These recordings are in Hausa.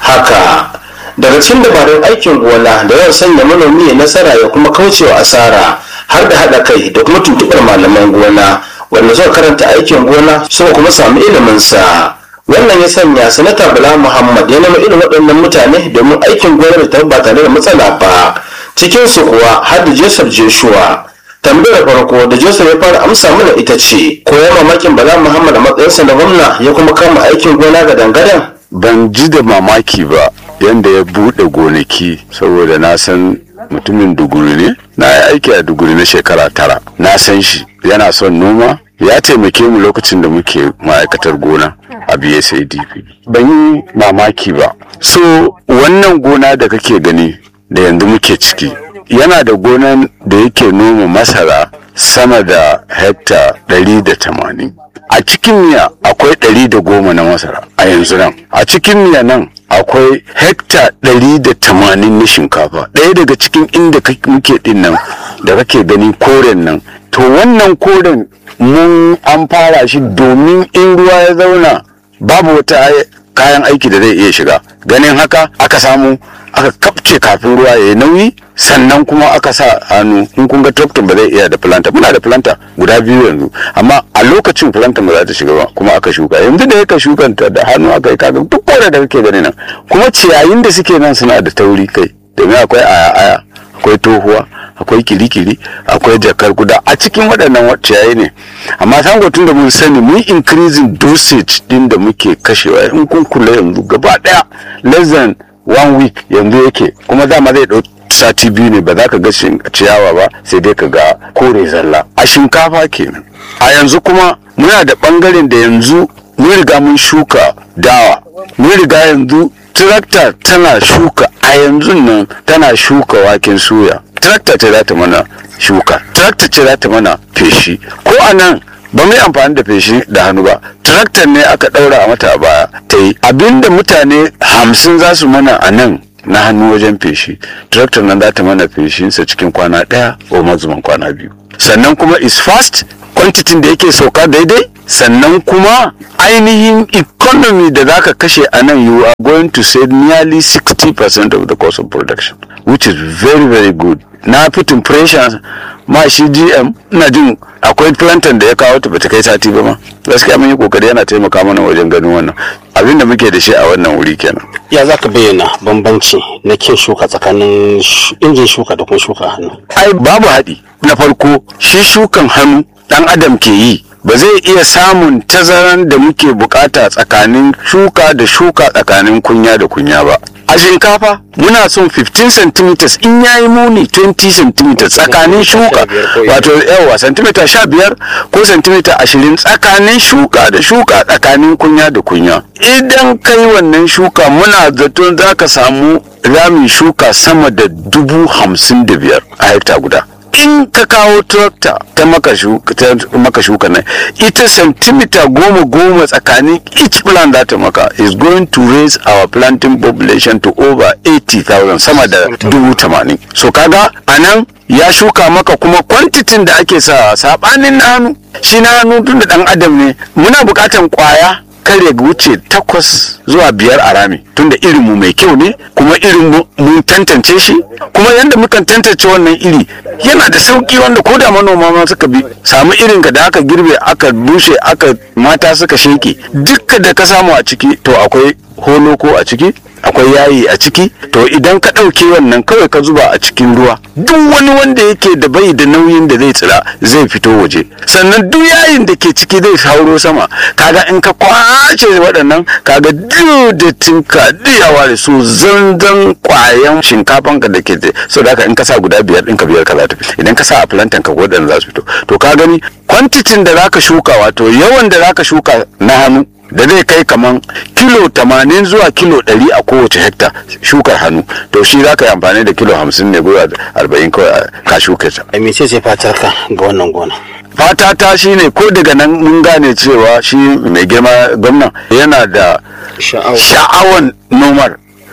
haka daga cikin dabarun aikin gona da yawan sanya manomi ya nasara ya kuma kaucewa asara har da haɗa kai da kuma tuntuɓar malaman gona wanda suka karanta aikin gona suka kuma samu iliminsa wannan ya sanya sanata bala muhammad ya nema irin waɗannan mutane domin aikin gonar ta ba tare da matsala ba cikin su kuwa har da joseph joshua tambayar farko da joseph ya fara amsa mana ita ce ko ya mamakin bala muhammad a matsayinsa na gwamna ya kuma kama aikin gona ga dangadan ban ji da mamaki ba yanda ya buɗe gonaki saboda na san mutumin duguri ne na yi aiki a duguri na shekara tara na san shi yana son noma ya taimake mu lokacin da muke ma'aikatar gona a bsadp ban yi mamaki ba so wannan gona da kake gani da yanzu muke ciki yana da gonan da yake noma masara sama da hekta 180 a cikin miya akwai 110 na masara a yanzu nan a cikin miya nan akwai hekta 180 na shinkafa ɗaya daga cikin inda muke din nan da kake gani koren nan to wannan koren mun an fara shi domin in ruwa ya zauna babu wata kayan aiki da zai iya shiga ganin haka aka samu aka kapce kafin ruwa ya yi nauyi sannan kuma aka sa hannu in kun ga tractor ba zai iya da planta muna da planta guda biyu yanzu amma a lokacin planta ba za ta shiga ba kuma aka shuka yanzu da yaka shukanta da hannu aka yi kaga duk kore da kake gani nan kuma ciyayin da suke nan suna da tauri kai domin akwai aya aya akwai tohuwa akwai kirikiri akwai jakar guda a cikin waɗannan ciyayi ne amma sango tun da mun sani mun increasing dosage din da muke kashewa in kun kula yanzu gaba ɗaya less than one week yanzu yake kuma dama zai ɗau sati biyu ne ba za ka ga ciyawa ba sai dai ka ga kore zalla a shinkafa kenan a yanzu kuma muna da ɓangaren da yanzu mun riga mun shuka dawa mun riga yanzu tractor tana shuka a yanzu nan tana shuka waken soya tractor ce za ta mana shuka tractor ce za ta mana feshi ko a nan ba mu yi amfani da feshi da hannu ba tractor ne aka ɗaura a mata a baya ta yi abinda mutane hamsin za su mana a nan na hannu wajen feshi tractor nan za ta mana feshinsa cikin kwana ɗaya ko mazuman kwana biyu sannan kuma is fast quantity da yake sauka daidai sannan kuma ainihin economy da zaka kashe a nan you are going to save nearly 60% of the cost of production which is very very good na fitin pressure ma shi gm ina jin akwai plantain da ya kawo ta bata kai sati ba ma gaskiya mun yi kokari yana taimaka mana wajen ganin wannan abin da muke da shi a wannan wuri kenan ya za ka bayyana bambanci na kin shuka tsakanin injin shuka da kuma shuka hannu ai babu haɗi na farko shi shukan hannu ɗan adam ke yi ba zai iya samun tazaran da muke bukata tsakanin shuka da shuka tsakanin kunya da kunya ba a shinkafa muna son 15 cm in yayi muni 20 cm tsakanin shuka wato yawa centimeter 15 ko centimeter 20 tsakanin shuka da shuka tsakanin kunya da kunya idan kai wannan shuka muna zaton za ka samu ramin shuka sama da dubu hamsin da biyar a hekta guda in ka kawo tractor ta maka shuka nan ita centimeter goma goma tsakanin each plant za ta maka is going to raise our planting population to over 80,000 sama da dubu tamanin so kaga a nan ya shuka maka kuma kwantitin da ake sa sabanin na hannu shi na hannu tun da dan adam ne muna bukatan kwaya kar ya wuce takwas zuwa biyar a rami tunda irin mu mai kyau ne kuma irin mun tantance shi kuma yadda mukan tantance wannan iri yana da sauki wanda ko da manoma ma suka bi samu irin ka da aka girbe aka bushe aka mata suka sheke dukka da ka samu a ciki to akwai holoko a ciki akwai yayi a ciki to idan ka ɗauke wannan kawai ka zuba a cikin ruwa duk wani wanda yake da bai da nauyin da zai tsira zai fito waje sannan duk yayin da ke ciki zai hauro sama kaga in ka kwace waɗannan kaga duk da tinka diyawa da su zanzan kwayan shinkafan ka da ke so da in ka sa guda biyar ɗin ka biyar ka za ta idan ka sa a plantain ka waɗanda za su fito to ka gani kwantitin da zaka shuka wato yawan da zaka shuka na hannu da zai kai kaman kilo 80 zuwa kilo 100 a kowace hekta shukar hannu to shi za ka yi amfani da kilo 50 ne zuwa 40 kawai ka shuka ta. a mece ce fatar ka ga wannan gona fata ta shi ne ko daga nan mun gane cewa shi mai girma gwamna yana da sha'awan nomar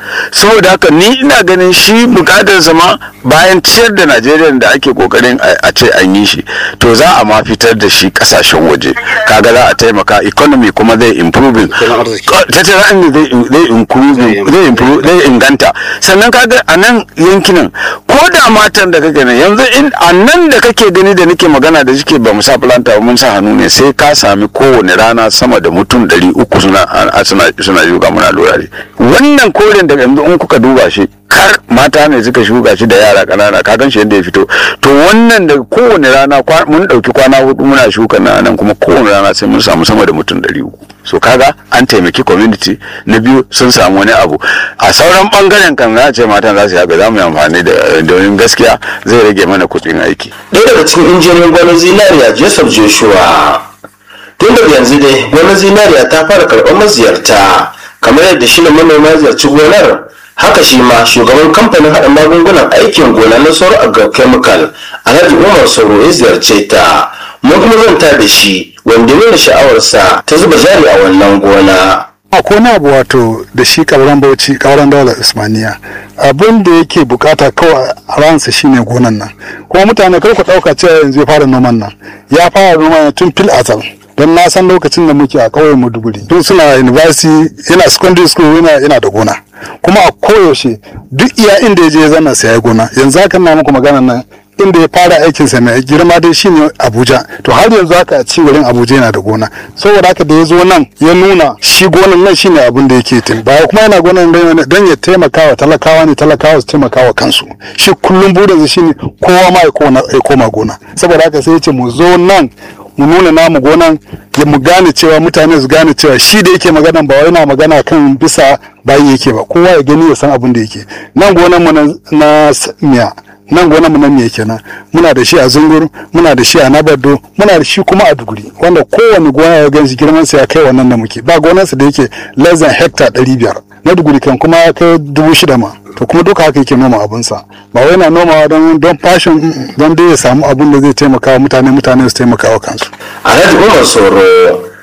saboda haka ni ina ganin shi bukatar ma bayan ciyar da najeriya da ake kokarin a ce an yi shi to za a ma fitar da shi kasashen waje kaga za a taimaka economy kuma zai improving tattalin zai improving zai improve zai inganta sannan kaga a nan yankinan ko da matan da kake nan yanzu in a nan da kake gani da nake magana da shike ba mu sa planta ba mun sa hannu ne sai ka sami kowane rana sama da mutum ɗari uku suna suna suna shuka muna lura ne wannan koren da yanzu in kuka duba shi kar mata ne suka shuka shi da yara ƙanana ka gan shi yadda ya fito to wannan da kowane rana mun ɗauki kwana hudu muna shuka na nan kuma kowane rana sai mun samu sama da mutum ɗari uku so kaga an taimaki community na biyu sun samu wani abu a sauran bangaren kan za ce matan za su yaga za mu yi amfani da domin gaskiya zai rage mana kuɗin aiki ɗaya daga cikin injiniyan gwanin zinariya joseph joshua tun daga yanzu dai gwanin zinariya ta fara karɓar maziyarta kamar yadda shi manoma ziyarci gonar haka shi ma shugaban kamfanin haɗa magungunan aikin gona na sauro agrochemical alhaji umar sauro ya ziyarce ta mun kuma zanta da shi wanda nuna sha'awarsa ta zuba jari a wannan gona akwai wani abu wato da shi kauran bauchi kauran daular usmaniya abin da yake bukata kawai a ransa shine gonan nan kuma mutane kar ku dauka cewa yanzu ya fara noman nan ya fara noman tun fil azal don na san lokacin da muke a ƙauyen Maiduguri tun suna university yana secondary school yana yana da gona kuma a koyaushe duk iya inda ya je ya zanna sai ya gona yanzu haka na muku magana nan inda ya fara aikin sa mai girma dai shine Abuja to har yanzu haka a ci wurin Abuja yana da gona saboda haka da ya zo nan ya nuna shi gonan nan shine abin da yake tin ba kuma yana gonan dan ya taimaka wa talakawa ne talakawa su taimaka wa kansu shi kullum burinsa shine kowa ma ya koma gona saboda haka sai ya ce mu zo nan mu nuna namu gonan ya mu gane cewa mutane su gane cewa shi da yake magana ba wai na magana kan bisa bayi yake ba kowa ya gani ya san abin da yake nan gonan mu na miya nan gonan mu nan miya kenan muna da shi a zungur muna da shi a nabado muna da shi kuma a duguri wanda kowane gona ya ganshi girman sa ya kai wannan da muke ba gonarsa da yake less than hectare 500 na duguri kan kuma ya kai dubu shida ma to kuma duka haka yake noma abinsa ba wai na nomawa don don fashion don dai ya samu abin da zai taimaka wa mutane mutane su taimaka wa kansu alhaji umar soro